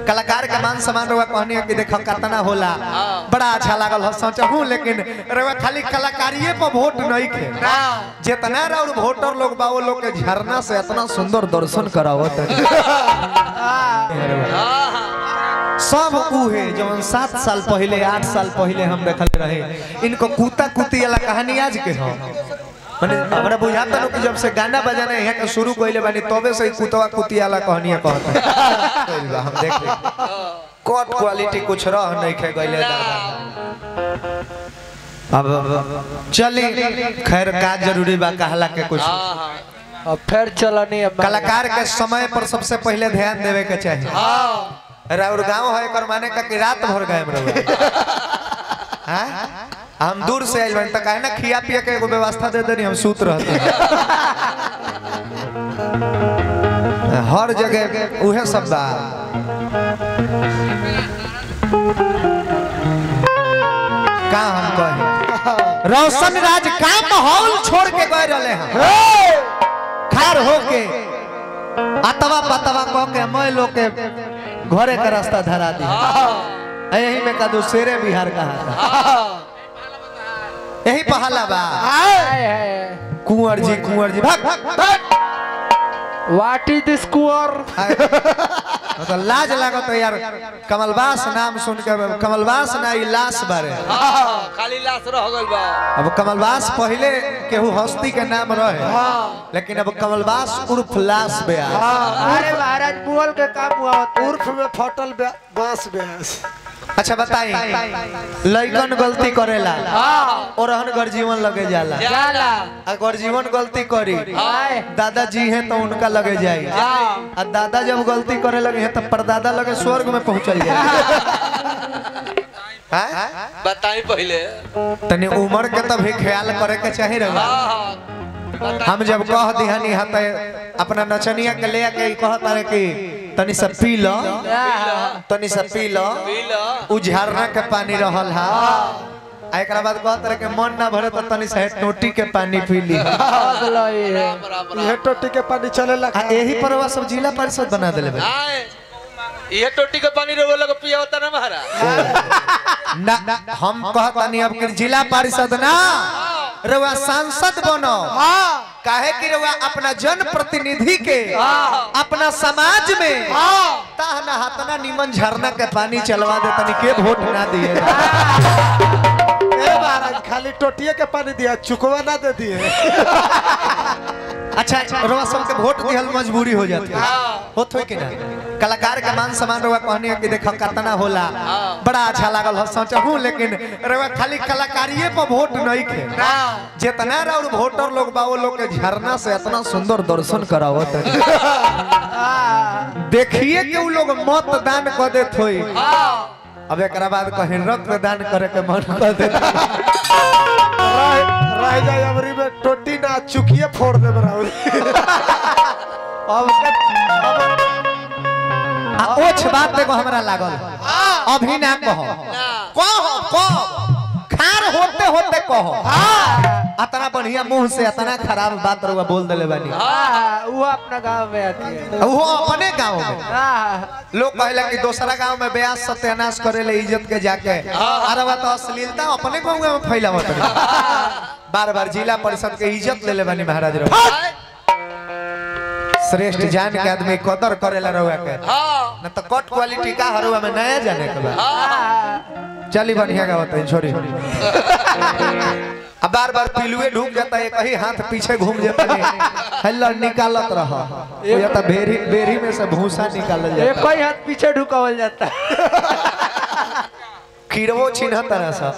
कलाकार के मान सम्मान रहुआ कहनी कि देखो कितना होला बड़ा अच्छा लागल हो सोचहूं लेकिन रहुआ खाली कलाकारिए पर वोट नहीं खे जितना और वोटर लोग बा वो लोग के झरना से इतना सुंदर दर्शन करावत सब उहे जवन सात साल पहले आठ साल पहले हम देखल रहे इनको कूता कुती वाला कहानी आज के हो माने हमरा बुझाता नु कि जब से गाना बजाना यहाँ के शुरू कइले बानी तबे से ही कुतवा कुती वाला कहानियां कहता कइल बा, हम देख ले कट क्वालिटी कुछ रह नहीं खे गइले दादा अब अब- चली खैर का जरूरी बा कहला के कुछ अब फिर चलनी है कलाकार के समय पर सबसे पहले ध्यान देवे के चाहिए राउर गांव है एकर माने का कि रात भर गए रहुआ हाँ? हम दूर से आइल बानी त काहे ना खिया पिया के एगो व्यवस्था दे देनी हम सूत रहते हर जगह उहे सब बा का हम कहे रोशन राज का माहौल छोड़ के गए रहे हैं खार होके अतवा पतवा कह के मैं लोग के घरे का रास्ता धरा दी यही में का दो शेरे बिहार कहा यही पहला बा कुंवर जी कुंवर जी भाग भाग भाग व्हाट इज दिस कुअर तो लाज लागत है यार कमलबास नाम सुन के कमलबास ना ई लाश बारे खाली लाश रह गइल बा अब कमलबास पहले केहू हस्ती के नाम रहे लेकिन अब कमलबास उर्फ लाश बे अरे महाराज बुअल के काम हुआ होता उर्फ में फटल बे- बांस बेस अच्छा बताई लइकन गलती करेला और हन जीवन लगे जाला जाला अगर जीवन गलती करी आए दादाजी हैं तो उनका लगे जाए आ दादा जब गलती करे लगे हैं तो परदादा लगे स्वर्ग में पहुंचल जाए हाँ? बताई पहले तनी उम्र के तभी ख्याल करे के चाहिए रहा हम जब कह दिहानी हते अपना नचनिया के ले के कहत रहे कि तनी सा पी लो तनी सा पी लो पी लो उ झरना के पानी रहल हा आ एकरा बाद कहत रहे कि मन ना भरे तो तनी सा टोटी के पानी पी ली अगलो ये राम राम राम ये टोटी के पानी चले आ यही पर वह सब जिला परिषद बना देले बा आए ये टोटी के पानी रोवे लगे पिया होता ना महाराज ना हम कहतानी अब कि जिला परिषद ना रउआ सांसद बनो काहे कि रउआ अपना जन प्रतिनिधि के अपना समाज में ताहना हाथना निमन झरना के पानी चलवा दे तनी के वोट ना दिए ए महाराज खाली टोटिए के पानी दिया चुकवा ना दे दिए अच्छा रउआ सबके वोट दिहल मजबूरी हो जाती है होत होई कि ना कलाकार के मान सम्मान रउआ कहनी कि देखो कितना होला बड़ा अच्छा लागल हो सोचहूं लेकिन रउआ खाली कलाकारिए पर वोट नहीं खे जितना और वोटर लोग बा वो लोग के झरना से इतना सुंदर दर्शन करावत है देखिए कि उ लोग मतदान कर देत होई अब एकरा बाद कहीं रक्तदान करे के मन कर देत रह रह जाए अबरी में टोटी ना चुकिए फोड़ दे बराबर अब आ ओछ बात देखो हमरा लागल अभी ना कहो कहो कहो खार होते होते कहो अतना बढ़िया मुंह से अतना खराब बात रउआ बोल देले बानी वो अपना गांव में आती है वो अपने गांव में हाँ, लोग कहला कि दूसरा गांव में ब्यास सत्यानाश करे ले इज्जत के जाके अरे बा तो अश्लीलता अपने गांव में फैलावत है बार बार जिला परिषद के इज्जत ले ले बानी महाराज रउआ श्रेष्ठ जान के आदमी कदर करेला रहुआ के हाँ न तो कट क्वालिटी का हरुआ में नया जाने के बा हाँ, चली बढ़िया गावत है छोरी अब बार बार पिलुए ढूक जाता है कहीं हाथ पीछे घूम जाता है हल्ला निकालत रहा या तो बेरी बेरी में से भूसा निकाल एक जाता ही हाथ पीछे ढुकावल जाता है कीड़वो चिन्ह तरह सा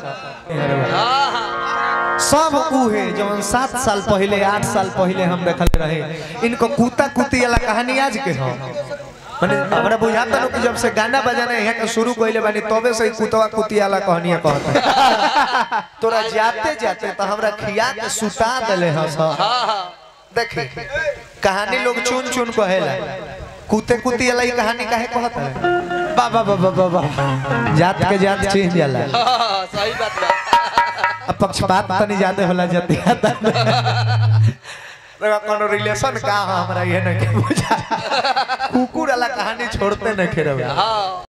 सब उहे जवन सात साल पहले आठ साल पहले हम देखल रहे इनको कूता कुती वाला कहानी आज के हो माने हमरा बुझाता नु कि जब से गाना बजाना यहाँ के शुरू कइले बानी तबे से ही कुतवा कुती वाला कहानियां कहता तोरा जाते जाते तो हमरा खिया के सुता देले हस देखी कहानी लोग चुन चुन कहेला कुते कुती वाला ई कहानी काहे कहता है बाबा बाबा बाबा जात के जात चेंज जाला हाँ, सही बात बा अब पक्षपात तनी ज्यादा होला जति रे कोनो रिलेशन का हो हमरा ये नहीं के बुझा कुकुर वाला कहानी छोड़ते नहीं खेरवे हाँ